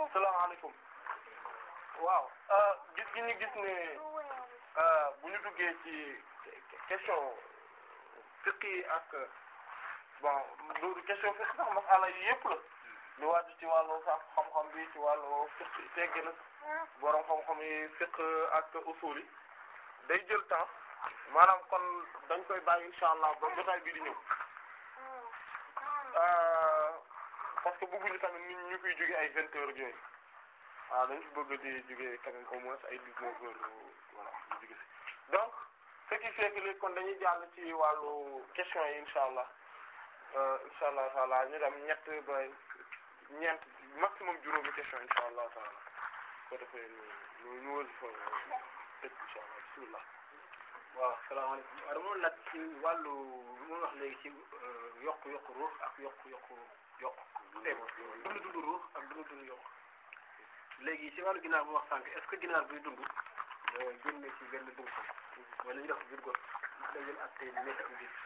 salaamaaleykum waaw gis gi ñu gis ne bu ñu duggee ci question fiqh yi ak bon du question fiqh sax masala yi yëpp la lu wàcc ci wàllu sax xam-xam bi ci wàllu fiqh tegg na borom xam-xam yi fiqh ak usul yi day jël temps maanaam kon dañ koy bàyyi insha allah ba jotaay bi di ñëw parce que bëgguñu tamit nit ñu fiy jóge ay vingt heures yooyu waaw dañ fi bëgg di jóge quand même au moins ay dix-neuf heures voilà ñu jóge si donc ce qui fait que léegi kon dañuy jàll ci wàllu question yi insha allah insha allah taala ñu dem ñett ba ñeent maximum juróomi question insha allah taala ko defee ñu ñu wël fa tëj insha allah bismillah waaw salaamaaleykum waaw dama laaj ci wàllu mu wax léegi ci yokk yokk ruux ak yokk yokk yokk tey dund dund ruux ak dund dund yokk léegi ci wàllu ginaar bu wax sànq est-ce que ginaar buy dund génn ci benn dund ko wala ñu def biir got ndax day jël ak tey nekk am biir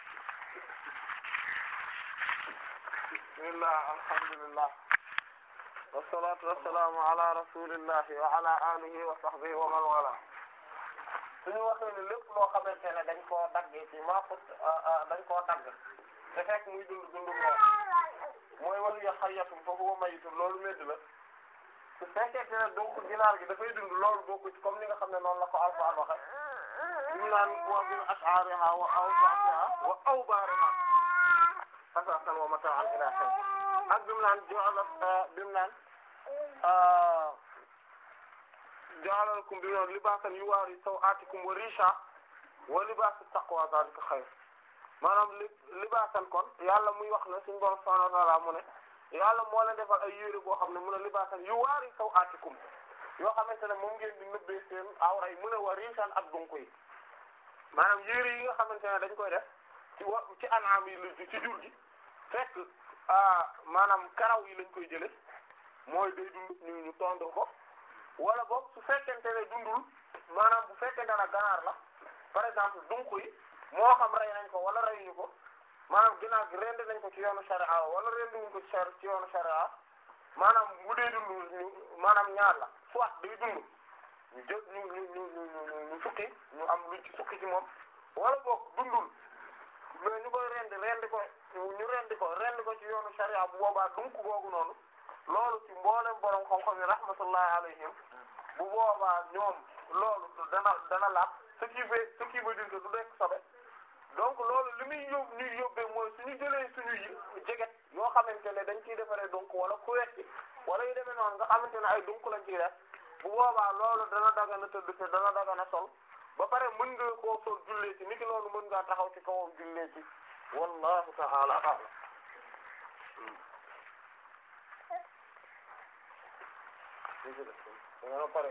bismillah alhamdulillah wassalatu wassalamu ala rasulillahi wa ala alihi wa sahbihi wa man wala suñu waxee ne lépp loo xamante ne dañ koo daggee ci maafut dañ koo dagg te fekk muy dund dundu moo mooy walu ya xayatum fa huwa mayitun loolu médd la su fekkee ne donc ginaar gi dafay dund loolu bokku ci comme ni nga xam ne noonu la ko Alxuraan waxe ñu naan wa min ash'ariha wa awsaatiha wa awbaariha asaasan wa mataa'an ilaa hiin ak bi mu naan ja'ala bi mu naan ja'ala lakum bi mu libaasan yuwaari saw'aatikum wa riisha wa libaasu taqwa zaalika xayr maanaam li libaasan kon yàlla muy wax ne suñu Boroom subhaanahu wa ta'aala mu ne yàlla moo leen defal ay yére boo xam ne mun a libaasan yuwaari saw'aatikum yoo xamante ne moom ngeen di nëbbee seen awra yi mun a wa riishan ak dunq yi maanaam yére yi nga xamante ne dañ koy def ci wa ci anaam yi la ci jur gi fekk maanaam karaw yi lañ koy jële mooy day dund ñu ñu tondre ko wala boog su fekkente ne dundul maanaam bu fekkente ne ganaar la par exemple dunq yi moo xam rey nañ ko wala reyuñu ko maanaam ginaar gi rendi nañ ko ci yoonu sharia wala rendi wuñ ko ci ci yoonu sharia maanaam bu dee dundul ñu maanaam ñaar la soit day dund ñu jël ñu ñu ñu ñu ñu sukki ñu am luñ ci sukki ci moom wala boog dundul mais ñu koy rendi rendi ko ñu rendi ko rendi ko ci yoonu sharia bu boobaa dunk googu noonu loolu ci mboolem borom xam-xam yi rahmatullahi alayhim bu boobaa ñoom loolu dana dana laaj ce qui veut ce qui veut dire que du nekk sobe donc loolu li muy yóbbu ñuy yóbbee mooy suñu jëlee suñu jeget yoo xamante ne dañ ciy defaree donc wala kuwetti wala yu demee noonu nga xamante ne ay dunk lañ ciy def bu boobaa loolu dana dagana tëdd te dana dagana sol ba pare mën nga koo sol jullee ci niki noonu mën ngaa taxaw ci kawam jullee ci wallahu ta'ala a'lam danga pare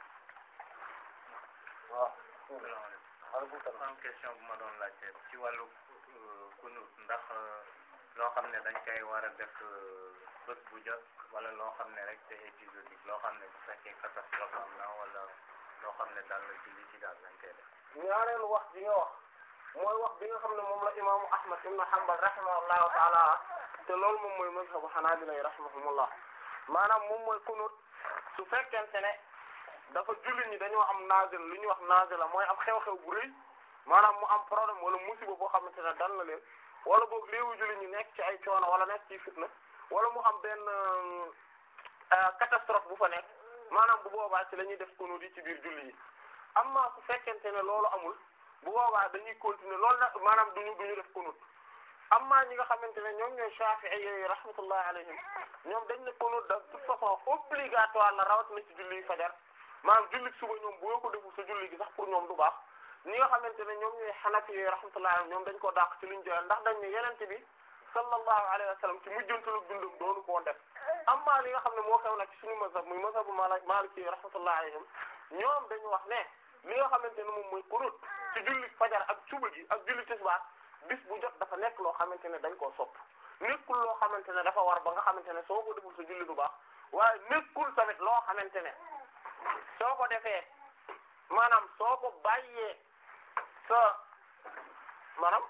waaw aleykum salaam question bu ma doon laajte ci wàllu kunut ndax loo xam ne dañ koy war a def bés bu jot wala loo xam ne rek c'est épisodique loo xam ne bu fekkee catastrophe am na wala loo xam ne daal la ci li ci daal lañ koy def ñaareelu wax bi nga wax mooy wax bi nga xam ne moom la imaamu Ahmad ibn Hanbal rahimahullahu taala te loolu moom mooy mazhabu Hanaabila rahimahumullah maanaam moom mooy kunut su fekkente ne dafa jullit ñi dañoo am naazil lu ñuy wax naazila mooy am xew-xew bu rëy maanaam mu am problème wala musiba boo xamante ne dal na leen wala boog léewu jullit ñi nekk ci ay coono wala nekk ci fitna wala mu am benn catastrophe bu fa nekk maanaam bu boobaa ci la ñuy def kunut yi ci biir julli yi amma su fekkente ne loolu amul bu boobaa dañuy continuer loolu nag maanaam duñu duñu def kunut amma ñi nga xamante ne ñoom ñooy Shafi'i yi rahmatullahi alayhim ñoom dañ ne kunut de toute façon obligatoire la rawat na ci julli fajar maanaam julli suba ñoom boo ko deful sa julli gi sax pour ñoom du baax ñi nga xamante ne ñoom ñooy Hanafi yi rahmatullahi alayhim ñoom dañ ko dàq ci luñ joxe ndax dañ ne yenente bi sallallahu alayhi wa sallam ci mujjantalu dundum doonu koo def amma li nga xam ne moo xew nag ci suñu mazhab muy mazhabu Maliki yi rahmatullahi alayhim ñoom dañu wax ne li nga xamante ne moom mooy kunut ci julli fajar ak suba gi ak julli tisbaar bis bu jot dafa nekk loo xamante ne dañ koo sopp nekkul loo xamante ne dafa war ba nga xamante ne soo ko deful sa julli du baax waaye nekkul tamit loo xamante ne soo ko defee maanaam soo ko bàyyee sa maanaam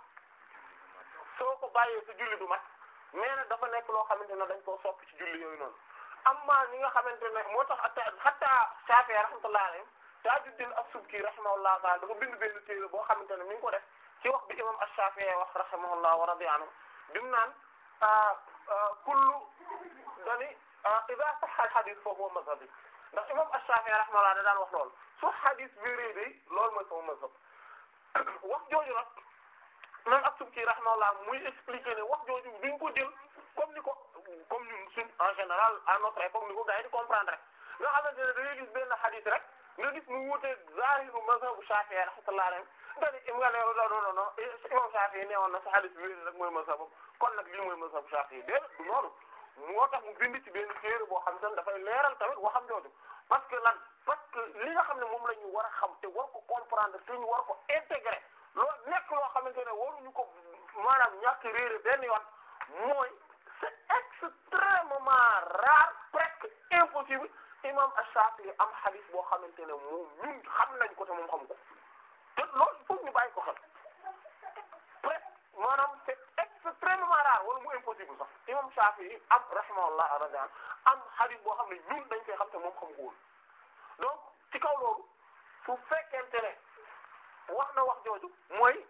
soo ko bàyyee sa julli du mat mais nag dafa nekk loo xamante ne dañ koo sopp ci julli yooyu noonu amma ñi nga xamante ne moo tax hatta Shafi'i rahmatullahi alayhi Tajuddin as-Subki rahimahullahu ta'ala dafa bind benn téere boo xamante ne mi ngi ko def ci wax bi imam ash-Shafi'i wax rahimahullah wa radiya anhu bi mu naan kullu dani idha sahha al-hadith fa huwa madhhabi ndax imam ash-Shafi'i rahimahullah da daan wax loolu su hadith wéree day loolu mooy sama mazhab wax jooju nag même as-Subki rahimahullah muy expliquer ne wax jooju duñ ko jël comme ni ko comme ñun suñ en général à notre époque ni ko gars yi di comprendre rek nga xamante ne da ngay gis benn hadith rek nga gis mu wuuteeg zahiru mazhabu Shafi'i rahmatullahi alayhi nga ne nga ne non non non imam Shafi'i ne woon na sa hadith wér rek mooy mazhabu kon nag lii mooy mazhabu Shafi'i déedéet du noonu moo tax mu bind ci benn téere boo xam ne dafay leeral tamit waxam jooju parce que lan parce que li nga xam ne moom la ñu war a xam te war ko comprendre te ñu war ko intégrer loolu nekk loo xamante ne waruñu ko maanaam ñàkk réere benn yoon mooy c'est extrêmement rare presque impossible imam Ash-Shafi'i am hadith boo xamante ne moom ñun xam nañ ko te moom xam ko te loolu foog ñu bàyyi ko xel presque maanaam c'est extrêmement rare wala mu impossible sax imam Shafi'i am rahimahullah aradan am hadith boo xam ne ñun dañ koy xam te moom xam ko woon donc ci kaw loolu su fekkente ne wax na wax jooju mooy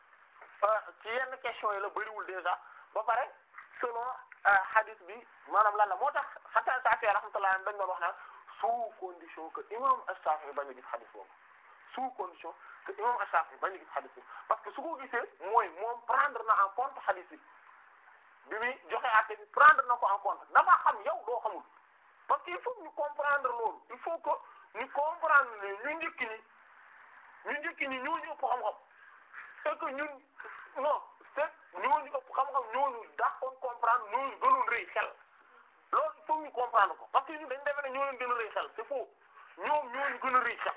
ci yenn question yi la bëriwul déjà ba pare selon hadith bi maanaam lan la moo tax hatta Shafi'i rahmatullah dañ doon wax naan sous condition que imam Ash-Shafi'i bañ a gis hadith boobu sous condition que imam Ash-Shafi'i bañ a gis hadith boobu parce que su ko gisee mooy moom prendre na en compte hadith bi bi muy joxe àtte bi prendre na ko en compte dafa xam yow doo xamul parce que il faut ñu comprendre loolu il faut que ñu comprendre ne ñu njëkk ñi ñu njëkk ñi ñoo ñu ëpp xam-xam c'est que ñun non c'est ñooñu ëpp xam-xam ñooñu dàqoon comprendre ñooñu gënoon rëy xel loolu il faut ñu comprendre ko parce que ñun dañ defe ne ñoo leen gën a rëy xel c'est faux ñoom ñooñu gën a rëy xel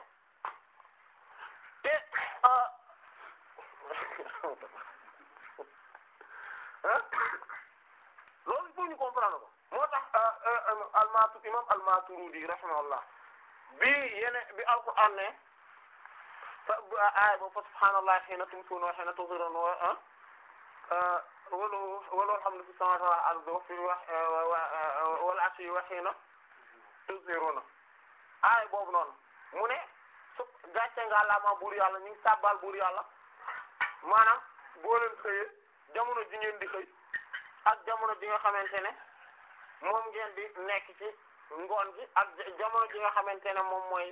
te ah loolu il faut ñu comprendre ko moo tax almatu imam al-Maturidi rahimahullah bi yene bi alquran ne fa aaya ba fa subhaanallahi hiina tumsuuna wa hiina tuzhiruun wa wala wala alhamdu fi samaawaati wal ardi wa fi wal ashiyyi wa hiina tuzhiruun aaya boobu noonu mu ne su gàcce nga Yàlla buur yàlla ñu ngi sàbbal buur yàlla maanaam boo leen xëyee jamono ji ngeen di xëy ak jamono ji nga xamante ne moom ngeen di nekk ci ngoon gi ak jamono ji nga xamante ne moom mooy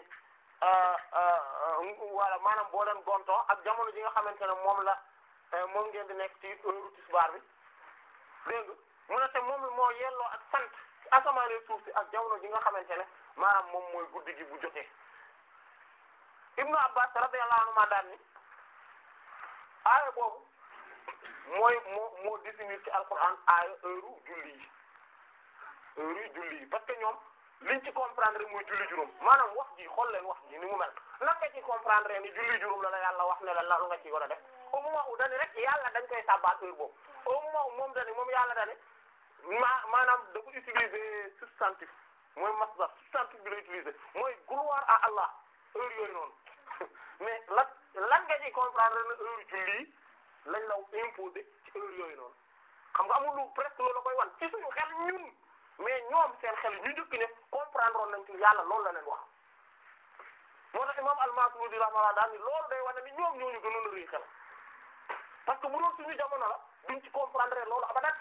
wala maanaam boo leen gontoo ak jamono ji nga xamante ne moom la moom ngeen di nekk ci heure tisbaar bi dégg nga mu ne te moom moo yelloo ak sant ci asamaan suuf si ak jamono ji nga xamante ne maanaam moom mooy guddi gi bu jotee Ibnu Abbas radiyallahu anhu ma daan ni aaya boobu mooy moo moo définir ci alquran aaya heure julli yi heure yi julli yi parce que ñoom liñ ci comprendre mooy julli juróom maanaam wax ji xool leen wax ji ni mu mel lan nga ci comprendre ni julli juróom la la yàlla wax ne la lan nga ci war a def au moment où dani rek yàlla dañ koy sàbbaal heure boobu au moment où moom dani moom yàlla dani ma maanaam da ko utiliser substantif mooy masdar substantif bi la utiliser mooy gloire à Allah heure yooyu noonu mais lan lan nga ci comprendre na heure julli lañ la imposer ci heure yooyu noonu xam nga amul lu presque loolu la koy wan ci suñu xel ñun mais ñoom seen xel ñu njëkk ne comprendre woon nañ ci yàlla loolu la leen wax moo tax imam al-Maturidi rahimahullah daal ni loolu day wane ni ñoom ñooñu gënoon a rëy xel parce que bu doon suñu jamono la duñ ci comprendre loolu abadat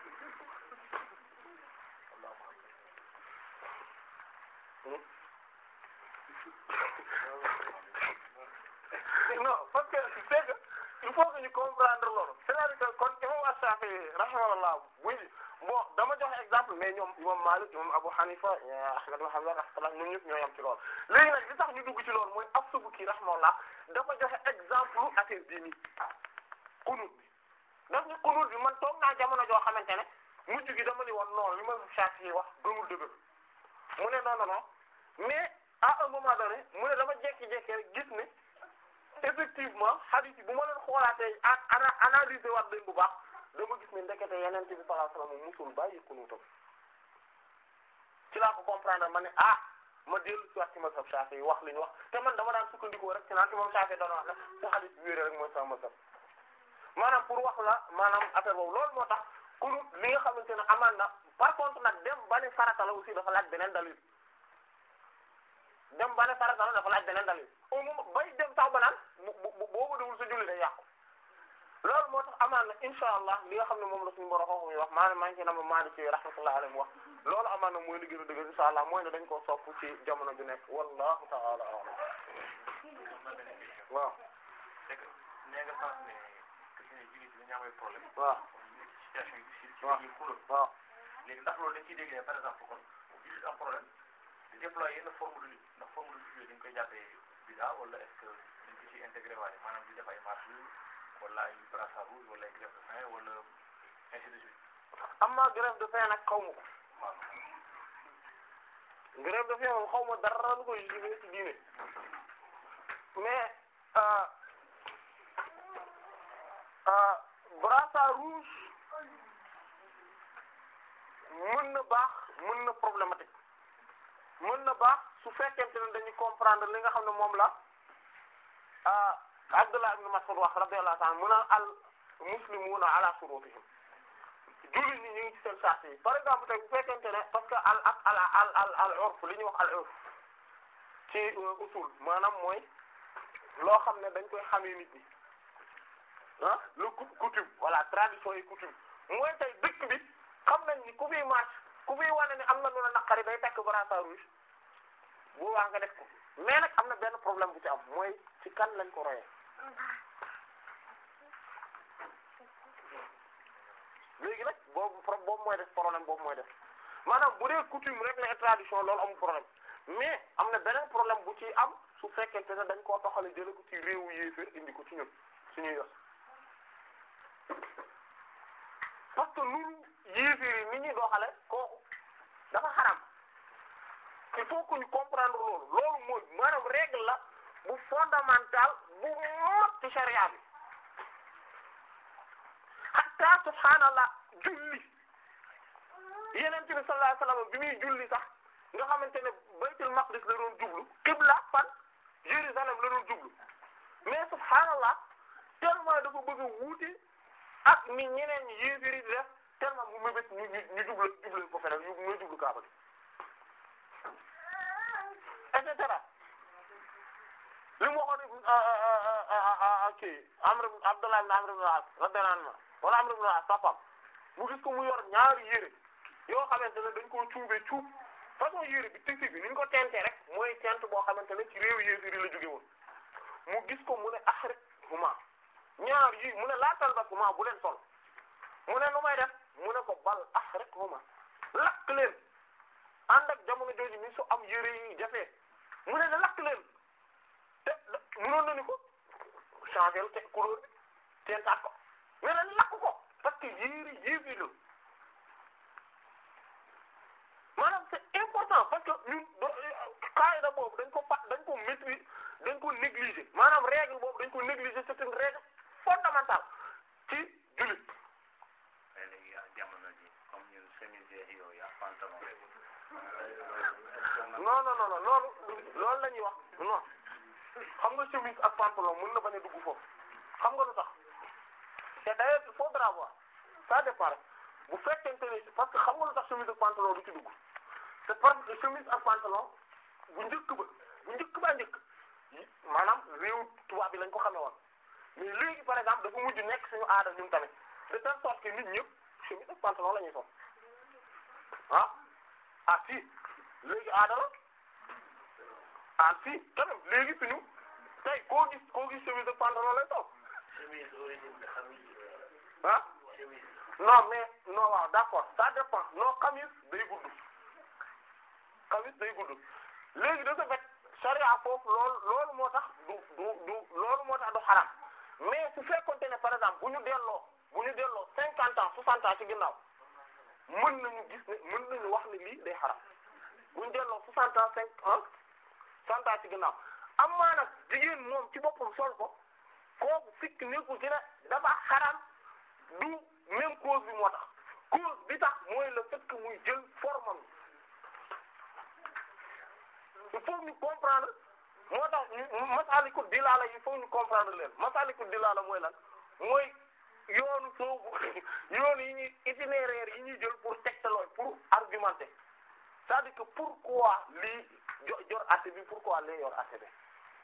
non parce que c'est que il faut que ñu comprendre loolu c'est-à-dire que kon imam Ash-Shafi'i rahimahullah buy bon dama joxe exemple mais ñoom imam Malik imam Abu Hanifa Ahmad ibn Hanbal rahmatullah ñoom ñëpp ñoo yam ci loolu léegi nag li tax ñu dugg ci loolu mooy As-Subki rahimahullah dafa joxe exemple affaire bii nii kunut bi daf ni kunut bi man toog naa jamono joo xamante ne mujj gi dama ni woon non li ma Shafi'i wax gëmul dëgg mu ne non non non mais à un moment donné mu ne dama jékki-jékki rek gis ne effectivement hadith yi bu ma leen xoolaatee ak ana analyser waat leen bu baax dama gis ne ndekete yeneen bi sallallahu alayhi wasallam musul bàyyi kunuutam ci laa ko comprendre ma ne ah ma dellu ci wax ci mazhab Shafi'i wax li ñu wax te man dama daan sukkandikoo rek ci naan imam Shafi'i doon wax ne su hadith bi wéeree rek mooy sama mazhab maanaam pour wax la maanaam affaire boobu loolu moo tax kunut li nga xamante ne amaan na par contre nag dem ba ne farata la aussi dafa laaj beneen dalil dem ba ne farata la dafa laaj beneen dalil au moment bay dem sax ba naan bu bu boobu dewul sa julli day yàqu loolu moo tax amaan na insha allah li nga xam ne moom la suñu borom xam wax maanaam maa ngi ci nama maali ci rahmatullahi alayhi wax loolu amaan na mooy li gën a dëgg insha allah mooy ne dañ koo sopp ci jamono ju nekk wallahu ta'ala a'lam waaw c'est que nee nga sànq ne que ne jullit bi dañu amay problème. waaw situation yi si si waaw ñuy xulóo. waaw léegi ndax loolu dañ ciy déggee par exemple kon jullit am problème di déployer yenn forme de lutte ndax forme de lutte yooyu dañ koy jàppee bida wala est-ce que dañ ko ciy intégré waaye maanaam di def ay marche wala ay brassard rouge wala ay grève de faim wala ainsi de suite. amma grève de faim nag xaw ma ko waaw grève de faim moom xaw ma dara lu koy justifier ci diine mais euh, euh, brassard rouge mën na baax mën na problématique mën na baax su fekkente ne dañuy comprendre li nga xam ne moom la ah Abdullah ibn Mas'ud wax radiyallahu ta'ala mun a al muslimuna ala shurutihim jullit ñi ñu ngi ci seen sart yi par exemple tey bu fekkente ne parce que al al al al al al urf li ñuy wax al urf ci usul maanaam mooy loo xam ne dañ koy xamee nit ñi ah le cou- coutume voilà tradition et coutume mooy tey dëkk bi xam nañ ni ku fiy marche ku fiy wane ne am na lu la naqari day takk brassard rouge bu waa nga def ko mais nag am na benn problème bu ci am mooy ci kan lañ ko royee léegi nag boobu pro boobu mooy def problème boobu mooy def maanaam bu dee coutume rek la tradition loolu amul problème mais am na beneen problème bu ci am su fekkente ne dañ koo toxale jële ko ci réewu yéeféer indi ko ci ñun suñuy yos parce que loolu yéeféer yi ni ñuy doxale kooku dafa xaram il faut que ñu comprendre loolu loolu mooy maanaam règle la bu fondamental bu mat ci charia bi hatta subhaanallah julli yeneen bi sallallahu alayhi wasallam bi muy julli sax nga xamante ne baytul maqdis la doon jublu qibla fan Jérusalem la doon jublu mais subhaanallah tellement dafa bëgg a wuute ak ni ñeneen ñi yéefiri di def tellement mu mébét ñu ñu ñu jublu jublu ko feneen ñu ñu jublu Kaaba gi et cetera li mu waxoon kii Amr Abdullah ibn Amr ibn al-As radiyallahu anhu wala Amr ibn al-As papam mu gis ko mu yor ñaari yére yoo xamante ne dañ koo cuubee cuub façon yére bi tissu bi ni ñu ko tentee rek mooy tent boo xamante ne ci réew yéefiri la jóge woon mu gis ko mu ne axrij huma ñaar yi mu ne laatal ba huma bu leen sol mu ne nu may def mu ne ko bal axrij huma lakk leen ànd ak jamono jooju mi su am yére yi jafee mu ne la lakk leen te mënoon na ni ko changer te couleur bi teentaat ko mais nag lakk ko parce que yére yéefi la maanaam c'est important parce que ñun do qaida boobu dañ ko pa dañ ko maîtriser dañ ko négliger maanaam règle boobu dañ ko négliger c'est une règle fondamentale ci jullit mais léegi yaa jamono ji comme ñun chemise yi yooyu ak pantalon non non non non loolu loolu la ñuy wax non xam nga chemise ak pantalon mën na bañ a dugg foofu xam nga lu tax te d'ailleurs il faudra voir ça dépend rek bu fekkente ne parce que xam nga lu tax chemise ak pantalon du ci dugg c'est parce que chemise ak pantalon bu njëkk ba bu njëkk baa njëkk maanaam réew tubaab bi lañ ko xamee woon mais léegi par exemple dafa mujj nekk suñu aada ñun tamit de telle sorte que nit ñëpp chemise ak pantalon la ñuy sol ah ah si léegi aada la ah si quand même léegi suñu tey koo gis koo gis chemise ak pantalon lay sol chemise origine de xamis ah chemise non mais non waaw d'accord ça dépend non xamis day gudd xamis day gudd léegi de ce fait charia foofu loolu loolu moo tax du du du loolu moo tax du xaram mais su fekkonte ne par exemple bu ñu delloo bu ñu delloo cinquante ans soixante ans ci ginnaaw mën nañu gis ne mën nañu wax ne lii day xaram bu ñu delloo soixante ans cinq ans soixante ans ci ginnaaw amaa nag jigéen moom ci boppam sol ko kooku fikk nekkul ci ne dafa xaram du même cause bi moo tax cause bi tax mooy le fait que muy jël formam il faut ñu comprendre moo tax ñu masaliku dilaala il faut ñu comprendre leen masaliku dilaala mooy lan mooy yoonu soobu yoonu yi ñuy itinéraire yi ñuy jël pour tegtaloo pour argumenter c'est-à-dire que pourquoi lii jo jor àtte bi pourquoi lee yor àtte bi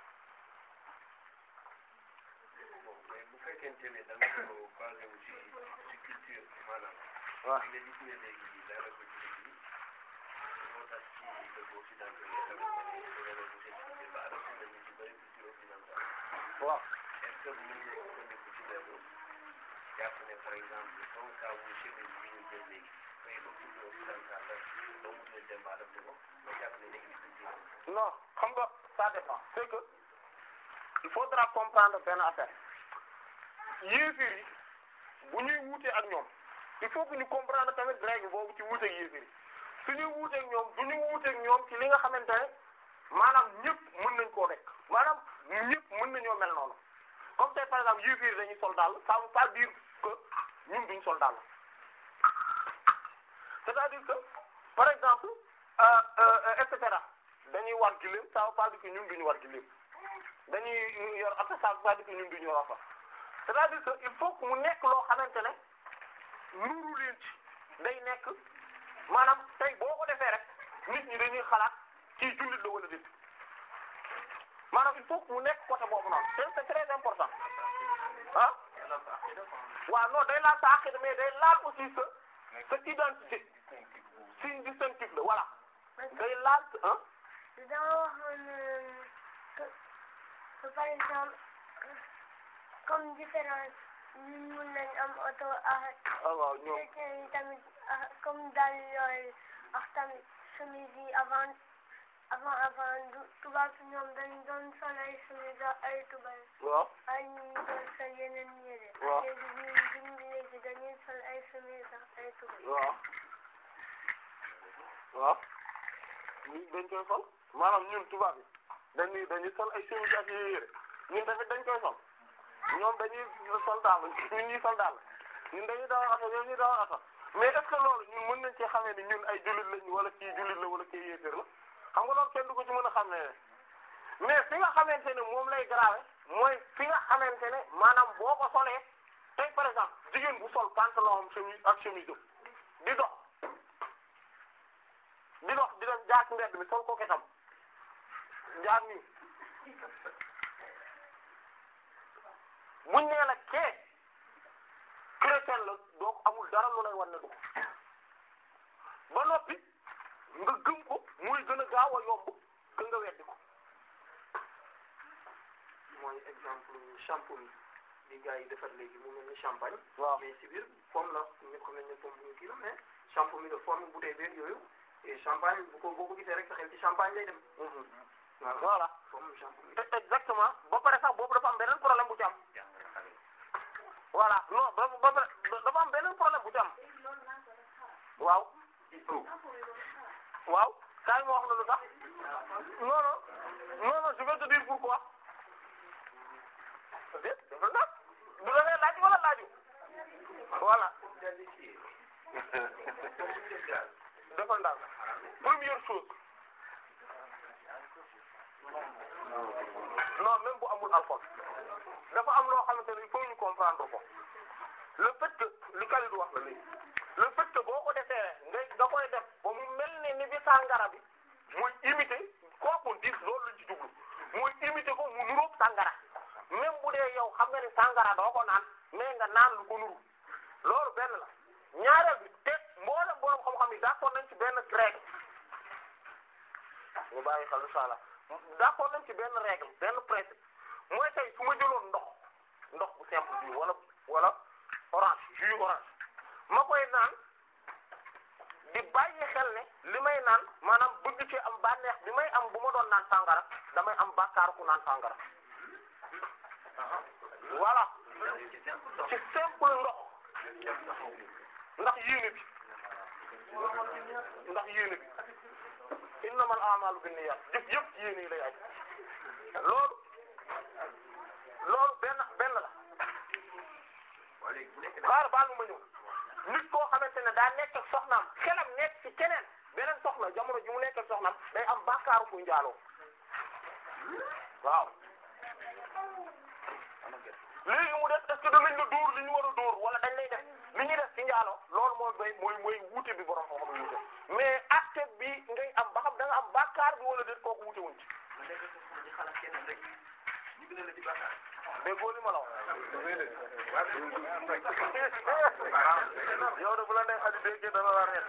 mais bu fekkente ne da nga ko basé wu ci ci culture maanaam. waaw nga gis ne léegi daanaka jullit yi moo tax ci dëkk occidental yi nga xamante ne dañoo doon seen culture ba adopté nañu ci bëri culture occidentale. waaw est-ce que mën nga sukkandiku ci loolu jàpp ne par exemple comme cas bu chemise bi ñu jël léegi fay ko culture occidentale la doomu dina dem ba adopté ko nga jàpp ne léegi culture non xam nga ça dépend c'est que il faudra comprendre benn affaire yéefir yi bu ñuy wuute ak ñoom il faut que ñu comprendre tamit règle boobu ci wuute ak yéefir yi su ñuy wuute ak ñoom du ñu wuute ak ñoom ci li nga xamante ne maanaam ñëpp mën nañ koo nekk maanaam ñëpp mën nañoo mel noonu comme tey par exemple yéefir yi dañuy sol daal ça veut pas dire que ñun duñ sol daal c'est-à-dire que par exemple euh, euh, et cetera dañuy war giléem ça veut pas dire que ñun duñu war giléem dañuy yor oto ça veut pas dire que ñun duñu yor oto c'est-à-dire que il faut que mu nekk loo xamante ne nuru leen ci day nekk maanaam tey boo ko defee rek nit ñi dañuy xalaat kii jullit la wala déet maanaam il faut que mu nekk côté boobu noonu c'est c'est très important ah waaw non day laal sa aqida mais day laal aussi sa sa identité signe distinctif la voilà day laal ah dama waxoon que que par exemple comme différence ñun mun nañ am oto ak ah waaw ñoom chrétien yi tamit ah, comme daal yooyu ak tamit chemise yi avant avant avant du tubaab si ñoom dañ doon sol ay chemise ak ay tubay waaw ay ñu ñu doon sol yeneen yére Waaw. léegi ñun ñun léegi dañuy sol ay chemise ak ay tubay waaw waaw ñun dañ koy sol maanaam ñun tubaab yi dañuy dañuy sol ay chemise ak yére ñun tamit dañ koy sol ñoom dañuy sol daal ñun ñuy sol daal ñun dañuy dawal oto ñoom ñuy dawal oto mais est-ce que loolu ñun mën nañ ci xamee ni ñun ay jullit lañ wala kii jullit la wala kii yéeféer la xam nga loolu kenn du ko ci mën a xam ne mais fi nga xamante ne moom lay grave mooy fi nga xamante ne maanaam boo ko solee tey par exemple jigéen bu sol pantalon am chemise ak chemise di dox di dox di dem jaar ci mbedd mi sol ko ketam jaar nii buñ nee la kee chrétien la donc amul dara lu lay wan ne du ko ba noppi nga gëm ko muy gën a gaaw a yomb que nga weddi ko mooy exemple shampoing bi gars yi defar léegi mu mel ni champagne. waaw mais ci biir pomme la ñëpp xam nañ ne pomme bu ñu kii la mais shampoing bi de forme bouteille beeg yooyu et champagne bu ko boo ko gisee rek sa xel ci champagne lay dem. voilà voilà forme shampoing. te exactement ba pare sax boobu dafa am beneen problème bu ci am voilà non ba ba pare dafa am beneen problème bu ci am waaw waaw kaay ma wax la lu tax non non non non je vais te dire pourquoi déet dafa nag du la nee laaj wala laaju voilà dafa ndaw première chose non même bu amul alcool dafa am loo xamante ne il faut ñu comprendre ko le fait que li Kalidou wax la léegi le fait que boo ko defee nga nga koy def ba mu mel ne ni bi sàngara bi muy imiter kooku dis loolu lañ ci jublu muy imiter ko mu nuróog sàngara même bu dee yow xam nga ni sàngara doo ko naan mais nga naan lu ko nuru loolu benn la ñaareel bi te mboolem borom xam-xam yi d'accord nañ ci benn règle ñu bàyyi xel incha allah d'accord nañ ci benn règle benn principe mooy tey su ma jëloon ndox ndox bu simple bi wala wala orange jus orange ma koy naan di bàyyi xel ne li may naan maanaam bëgg ci am bànneex bi may am bu ma doon naan sàngara damay am bàkkaar ku naan sàngara voilà ci simple ndox ndax yéene bi ndax yéene bi innamal a'malu binniyat jëf yëpp ci yéene yi lay aj loolu loolu benn benn la xaar baal ma ñëw nit koo xamante ne daa nekk ak soxnaam xelam nekk ci keneen beneen soxna jamono ji mu nekk ak soxnaam day am bàkkaaru kuy njaaloo waaw léegi mu def est-ce que danañ la dóor li ñu war a dóor wala dañ lay def li ñuy def ci njaalo loolu mooy bay mooy mooy wuute bi borom xam-xam wuute mais acte bi ngay am ba xam da nga am bàkkaar bi wala déet kooku wuute wuñ ci. nga nekk sa di xalaat kenn rek ñu gën a la ci bàkkaar. déggoo li ma la wax. yow de bu la neexee di dégg dana la reet.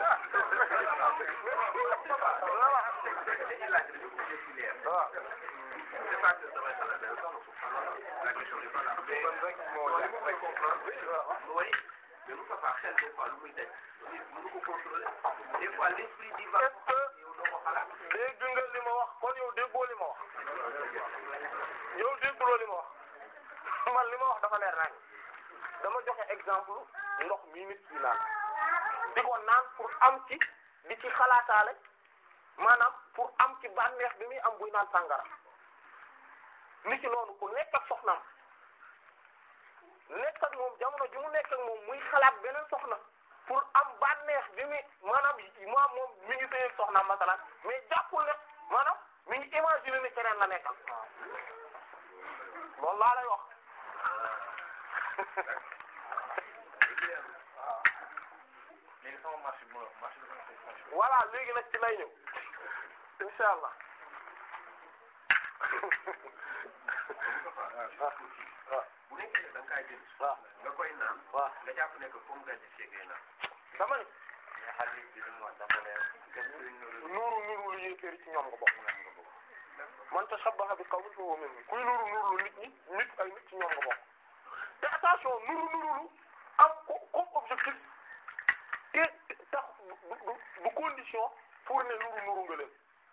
dañuy laaj rek ñu ci leer. waaw. c'est pas que damay xalaat dara soxna la question est pas là. mais non li ma koy comprendre. mooy mais Moustapha xel des fois lu muy daj. nit mënu ko contrôler. des fois l'esprit di va. est-ce que yow doo ko xalaat. dégg nga li ma wax kon yow déggoo li ma wax. yow dégguloo li ma wax. man li ma wax dafa leer nañ dama joxe exemple ndox mii nit ñi naan di ko naan pour am ci di ci xalaataale maanaam pour am ci bànneex bi muy am buy naan sàngara nit ki noonu ku nekk ak soxnaam nekk ak moom jamono ji mu nekk ak moom muy xalaat beneen soxna pour am bànneex bi muy maanaam moom moom mi ngi sëy ak soxnaam masalan mais jàppul ne maanaam mi ngi imaginer ne keneen la nekkal loolu laa lay wax léegi sama marché bi ma marché bi ma marché voilà léegi nag ci lay ñëw insha allah bu nekkee da nga kaa jël. waaw nga koy naan. waaw nga jàpp ne que comme nga gisee ngay naan. dama ni mais xadis bi li mu wax dafa leer képp kuy nuru nuuru nuuru lu yéeféeri ci ñoom nga bokk man tashabbaha bi qawmin fa huwa minhum kuy nuuru nuuru lu nit ñi nit ay nit ci ñoom nga bokk te attention nuuru nuuru lu am ko comme objectif te tax du du du condition pour ne nuuru nuuru nga leen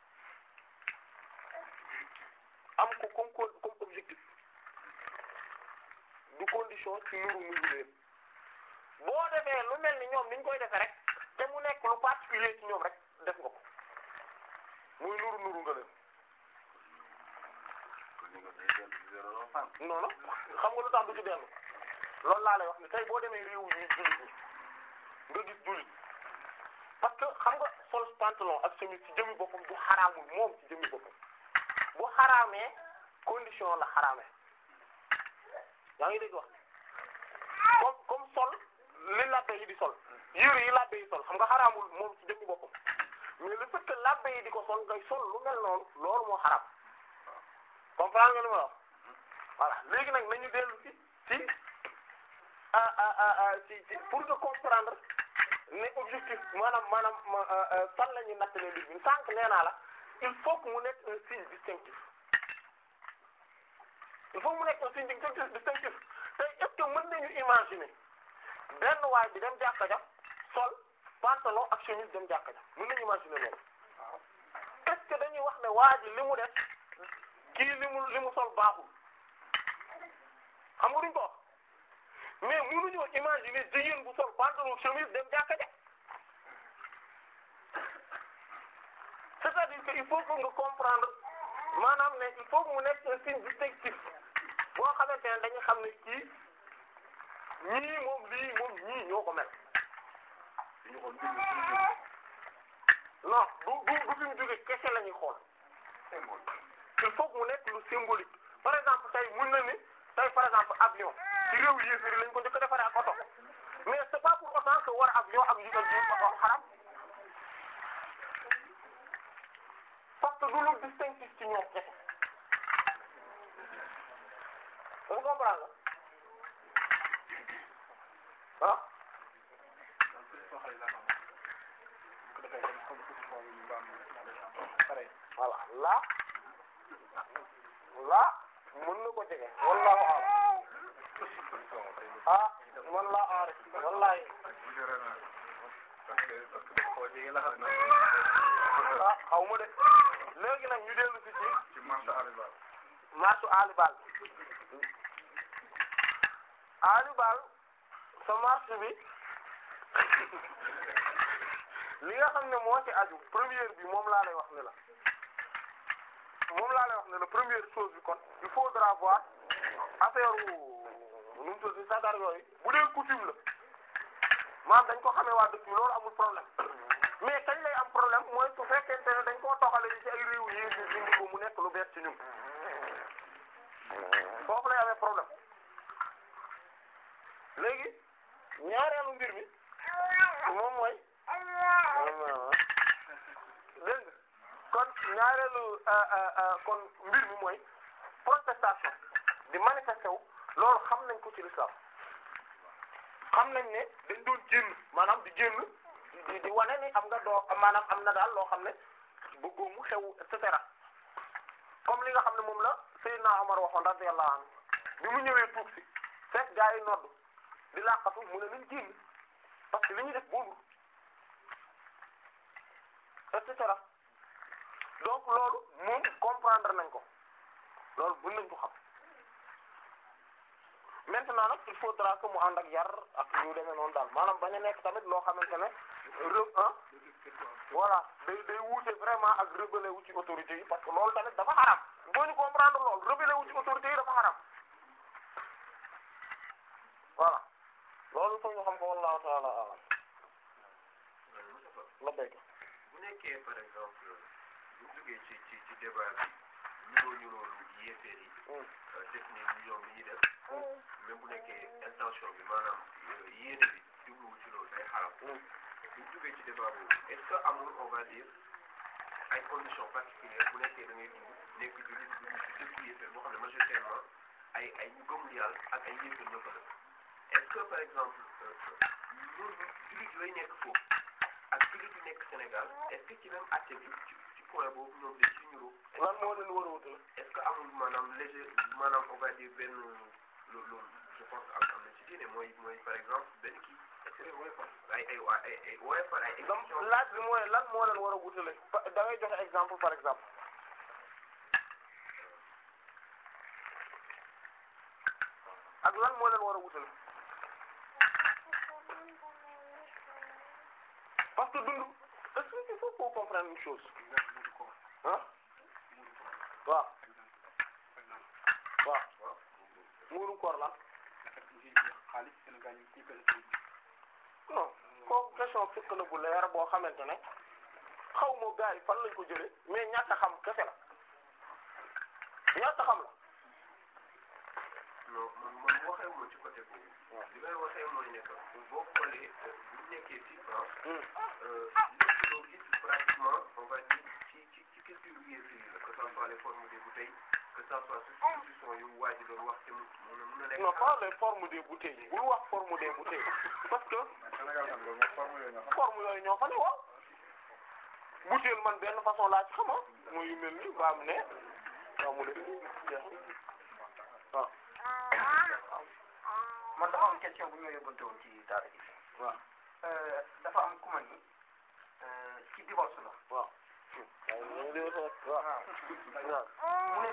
am ko comme co- comme objectif du condition ci nuuru nuuru leen boo defee lu mel ni ñoom ni ñu koy defee rek te mu nekk lu particulier ci ñoom rek def nga ko muy nuru nuru nga leen non non xam nga lu tax du ci dellu loolu laa lay wax ni tey boo demee réew yi jullit ñi nga gis jullit parce que xam nga sol pantalon ak chemise ci jëmmi boppam du xaraamul moom ci jëmmi boppam bu xaraamee condition la xaraamee yaa ngi dégg wax comme comme sol li labbe yi di sol yére yi labbe yi sol xam nga xaraamul moom ci jëmmi boppam mais le fait que labbe yi di ko sol ngay sol lu mel noonu loolu moo xaraam comprendre nga li ma wax voilà léegi nag nañu dellu ci ci ah ah ah ci ci pour nga comprendre ne objectif maanaam maanaam fan la ñuy nattalee mbir mi sànq nee naa la il faut que mu nekk un signe distinctif il faut que mu nekk un signe distinctif distinctif tey est-ce que mën nañu imaginer benn waay bi dem jàkka ja sol pantalon ak chemise dem jàkka ja mën nañu imaginer loolu est-ce que dañuy wax ne waa ji li mu def kii li mu li mu sol baaxul xam nga duñ ko wax mais mënuñoo imaginer jigéen bu sol pantalon chemise dem jàkka ja c'est-à-dire que il faut que nga comprendre maanaam ne il faut que mu nekk un signe distinctif boo xamante ne dañuy xam ne kii ñii moom lii moom ñii ñoo ko mel non du du du fi mu jóge kese la ñuy xool il faut que mu nekk lu symbolique par exemple tey mën na ni tey par exemple avion ci réew yéeféri lañ ko njëkk a defaree ak oto mais c'est pas pour autant que war avion ak yu ak yu oto xaram parce que du lu distinctif ci ñoom kese vous comprendre ah voilà là là mën na ko jege wallahu a'lam ah man laa aarif wallahi ah xaw ma de léegi nag ñu dellu ci ci marche alibal alibal sa marche bi li nga xam ne moo ci aju première bi moom laa lay wax ne la moom laa lay wax ne la première chose bi kon il faudra voir affaire nu mu tudd sagar yooyu bu dee coutume la maam dañ ko xamee waa dëkk bi loolu amul problème mais kañ lay am problème mooy su fekkente ne dañ koo toxale ci ay réew yi ñu dindi ko mu nekk lu bees ci ñun foofu lay amee problème ñaareelu kon mbir mi mooy protestation di manifester wu loolu xam nañ ko ci l'islam xam nañ ne dañ doon génn maanaam di génn di di wane ni am nga doo maanaam am na daal loo xam ne bëggoo mu xew et cetera comme li nga xam ne moom la Seydina Omar waxoon radiyallahu anhu bi mu ñëwee tuub si fekk gaa yi nodd di laqatu mu ne nañ génn parce que li ñuy def boobu et cetera donc loolu moom comprendre nañ ko loolu mën nañ ko xam maintenant nag il faudra que mu ànd ak yar ak ñu demee noonu daal maanaam bañ a nekk tamit loo xamante ne re ah voilà day day wuute vraiment ak rebelle wu ci autorité yi parce que loolu tamit dafa xaram boo ñu comprendre loolu rebelle wu ci autorité yi dafa xaram voilà loolu foog nga xam ko wallahu ta'ala a'lam la béykat. bu nekkee par exemple bu duggee ci ci ci débat bi ñuroo ñuroo yéeféer yi def ni ñoom li ñuy def même bu nekkee intention bi maanaam yéene bi jubluwu ci loolu day xaram bu duggee ci débat boobu est-ce que amul on va dire ay conditions particulières bu nekkee da ngay dugg nekk jullit dugg ci dëkku yéeféer boo xam ne majoritairement ay ay ñu gëmul yàlla ak ay yéeféer ñoo fa def est-ce que par exemple ñun jullit yooyu nekk foofu ak jullit yu nekk Sénégal est-ce que ci même acte bi ci ci point boobu ñoom dañ ci ñuroo lan moo leen war a wutale est-ce que amul maanaam léger maanaam on va dire benn loolu je pense que am am na ci diine mooy mooy par exemple benn kii est-ce que woyofal ay ay ay ay woyofal ay donc exigences laaj bi mooy lan moo leen war a wutale pa- da ngay joxe exemple par exemple ak lan moo leen war a wutale parce que dund est-ce que il faut qu'on comprenne une chose ah waaw waaw muurum koor lan non kooku question fekk na bu leer boo xamante ne xaw ma gars yi fan lañ ko jëlee mais ñàkk a xam kese la ñàkk a xam la non man man waxee moo ci côté boobu li may waxee mooy ne que boo xoolee bu ñu nekkee ci France lépp loo gis pratiquement on va dire ci ci ci culture yéefar yi la que ça soit les formes des bouteilles que ça soit substitution yu waa ji doon wax te mu mun a mun a nekk non pas les formes des bouteilles bul wax forme des bouteilles parce que forme yooyu ñoo fa ne waaw bouteille man benn façon laa ci xama muy yu mel ni ba am ne waaw mu def jeex waaw man dafa am question bu ñu la yóbbante woon ci daara ji waaw dafa am ku ma ni ci divorce la waaw waaw waaw waaw mu ne